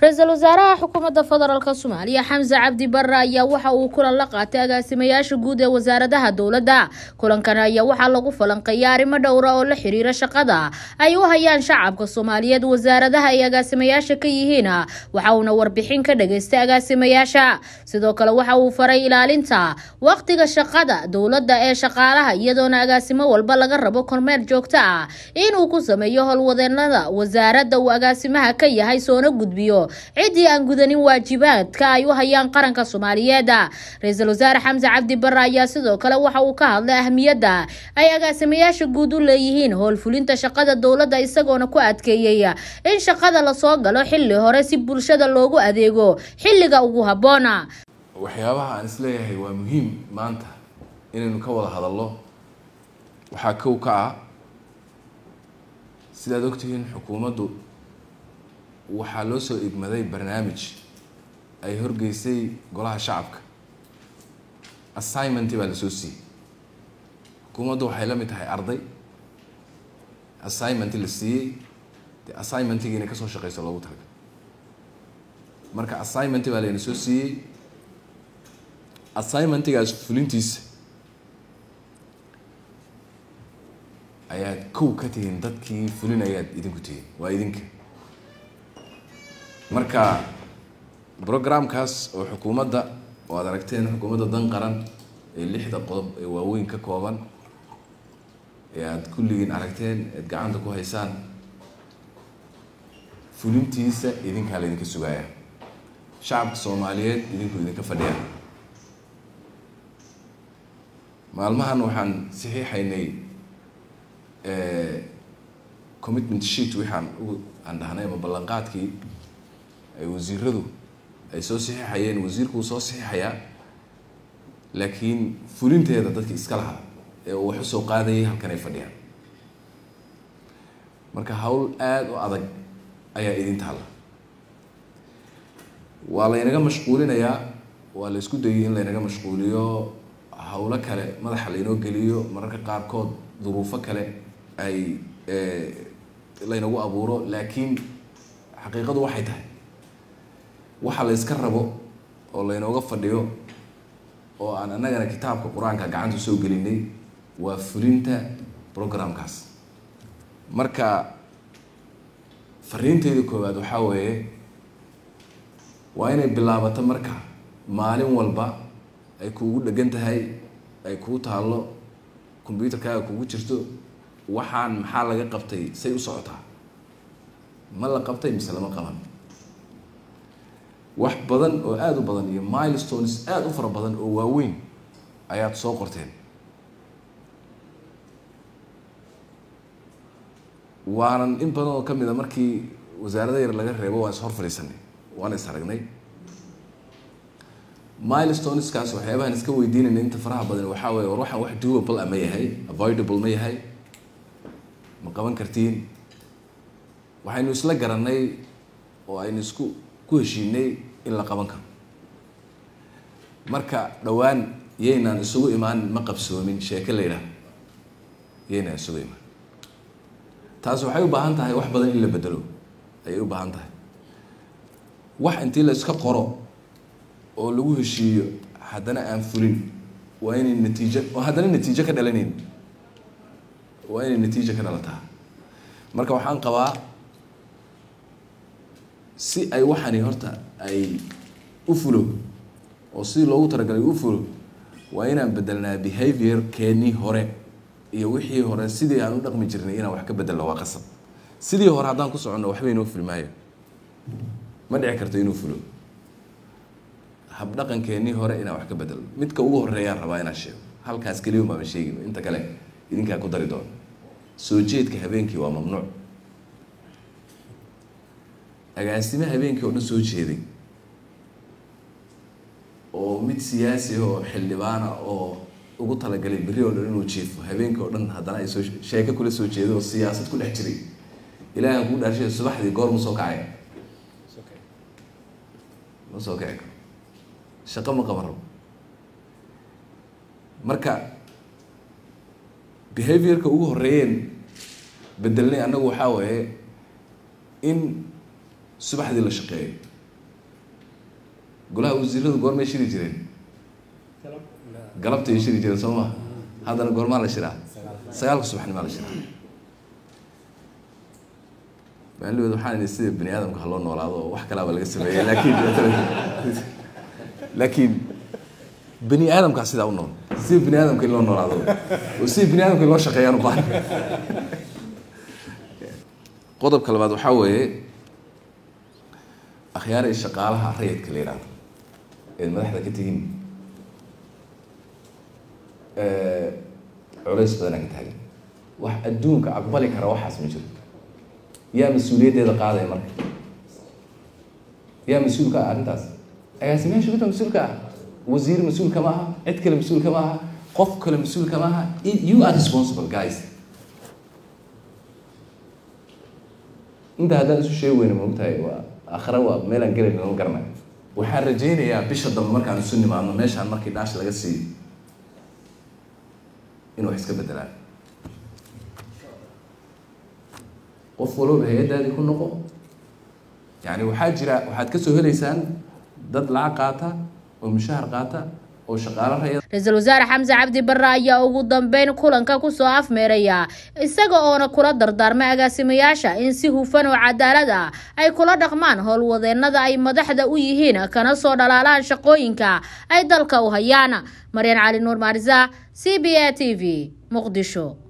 ra-iisul wasaaraha xukuumadda federaalk soomaaliya xamse cabdi bare ayaa waxa uu kulan la qaatay agaasimayaasha guud ee wasaaradaha dowladda kulankan ayaa waxaa lagu falanqeeyay arrimo dhowra oo la xiriira shaqada ay u hayaan shacabka soomaaliyeed wasaaradaha ay agaasimayaasha ka yihiin waxa uuna warbixin ka dhageystay agaasimayaasha sidoo kale waxa uu faray ilaalinta waqtiga shaqada dowladda ee shaqaalaha iyadoona agaasimo walba laga rabo kormeer joogto ah inuu ku sameeyo howlwadeenada wasaaradda uu agaasimaha ka yahay soona gudbiyo ciddii aan gudanin waajibaadka ay u hayaan qaranka soomaaliyeed ra-iisul wasaare xamse cabdi bare ayaa sidoo kale waxa uu ka hadlay ahmiyadda ay agaasimayaasha guud u leeyihiin howlfulinta shaqada dowladda isagoona ku adkeeyey in shaqada lasoo galo xilli hore si bulshada loogu adeego xilliga ugu habboona waxyaabaha aan isleeyahay waa muhiim maanta inaynu ka wada hadallo waxaa kow ka ah sidaad ogtihiin xukuumaddu waxaa loo soo igmaday barnaamij ay horgeysay golaha shacabka assignment baa lasoo siiyey xukuumaddu waxay la mid tahay arday assignment la siiyey dee assignmentiga inay kasoo shaqeyso loogu talagalay marka assignment baa layna soo siiyey assignmentigaas fulintiisa ayaad kow ka tihiin dadkii fulinayaad idinku tihiin waa idinka marka programkaas oo xukuumadda oo aad aragteen xukuumadda dan qaran ee lixda qodob ee waaweyn ka kooban ee aada kulligiin aragteen eed gacanta ku haysaan fulintiisa idinkaa laydinka sugaaya shacabka soomaaliyeed idinku idinka fadhiya maalmahan waxaan saxiixaynay commitment sheet waxaan u aan dhahnay ama ballanqaadkii ay wasiiradu ay soo saxiixayeen wasiirku uu soo saxiixayaa laakiin fulinteeda dadki iska lahaa ee uu wax usoo qaadayay halkan ay fadhiyaan marka hawl aada u adag ayaa idin taalla waa laynaga mashquulinayaa waa la isku dayay in laynaga mashquuliyo hawlo kale madaxa laynoo geliyo mararka qaarkood duruufo kale ay laynagu abuuro laakiin xaqiiqadu waxay tahay waxa la yska rabo oo laynooga fadhiyo oo aan annagana kitaabka qur-aanka gacanta soo gelinay waa fulinta programkaas marka fariinteyda koowaad waxaa weeye waa inay bilaabato marka maalin walba ay kuugu dhegan tahay ay kuu taallo combyuterkaaga kugu jirto waxaan maxaa laga qabtay say u socotaa ma la qabtay mise lama qaban wax badan oo aada u badan iyo milestones aada u fara badan oo waaweyn ayaad soo qorteen waanan in badan oo kamid a markii wasaarada yar laga reebo waan is hor fadhiisanay waan is aragnay milestoneskaas waxyaabahan iska weydiinayna inta faraha badan waxaa weye war waxaan wax doable a ma yahay avoidable ma yahay ma qaban kartiin waxaynu isla garanay oo aynu isku ku heshiinay in la qaban karo marka dhowaan yaynaan isugu imaan ma qabsoomin sheeke la yidhaah yaynaan isugu imaan taas waxay u baahan tahay wax badan in la bedelo ayay u baahan tahay wax intii la iska qoro oo lagu heshiiyo haddana aan fulin waa inay natiijo oo haddana natiijo ka dhalanayn waa inay natiijo ka dhalataa marka waxaan qabaa si ay waxani horta ay u fulo oo sidii loogu talagalay u fulo waa inaan bedelnaa behavior keenii hore iyo wixii hore sidii aan u dhaqmi jirnay inaan wax ka bedelno waa qasab sidii hore haddaan ku soconno waxba inoo fuli maayo ma dhici karto inuu fulo habdhaqankeenii hore inaan wax ka bedelno midka ugu horeeyaan rabaa inaan sheego halkaas keliya maama sheegin inta kale idinkaa ku dari doono soo jeedka habeenkii waa mamnuuc agaasime habeenkii oo dhan soo jeeday oo mid siyaasi oo xildhibaana oo ugu talagalay berri oo dhan inuu jiifo habeenkii oo dhan haddana ay soo sheeko kula soo jeeday oo siyaasad ku dhex jiray ilaahan kuu dhaarshay subaxdii goor ma soo kacaya ma soo kici karo shaqo ma qaban rabo marka behaviorka ugu horeeyeen bedelnay annagu waxaa waaye in subaxdii la shaqeeyo golaha wasiiradu goormay shiri jireen galabtay shiri jireen soo ma haddana goormaa la shiraa sagaalka subaxnimaa la shiraa maalidood waxaan idhi sida bani aadamka ha loo noolaado oo wax kalaaba laga sameeyey laakiin laakiin bani aadamkaa sidaa u nool sida bani aadamka in loo noolaado oo sida bani aadamka in loo shaqeeyaan u baahan qodobka labaad waxaa weeye akhyaaray shaqaalaha rayidka la yihahdo eed madaxda ka tihiin culays badanaa ka taagan wax adduunka aqbali kara waxaas ma jiro yaa mas-uuliyaddeeda qaadaya marka yaa mas-uulka ah arrintaas agaasimayaasha guda mas-uulka ah wasiir mas-uulka ma aha cid kale mas-uulka ma aha qof kale mas-uulka ma aha you are responsible guys inta haddaan isu sheegi weyna maogtahay waa akhre waa meelaan gelayn lama garanayo waxaan rajaynayaa bisha dambe markaan isu nimaadno meeshaan markii dhaash laga siiyo inuu wax iska bedelaan qof walooba hay-addaadii ku noqo yani waxaa jira waxaad kasoo helaysaan dad lacag qaata oo mushahar qaata oo shaqaalo raya ra-iisul wasaare xamse cabdi barre ayaa ugu dambeyn kulanka kusoo afmeeraya isaga oona kula dardaarmay agaasimayaasha in si hufan oo cadaalad ah ay kula dhaqmaan howlwadeenada ay madaxda u yihiin kana soo dhalaalaan shaqooyinka ay dalka u hayaan maryan cali nuur maarisa c b a t v muqdisho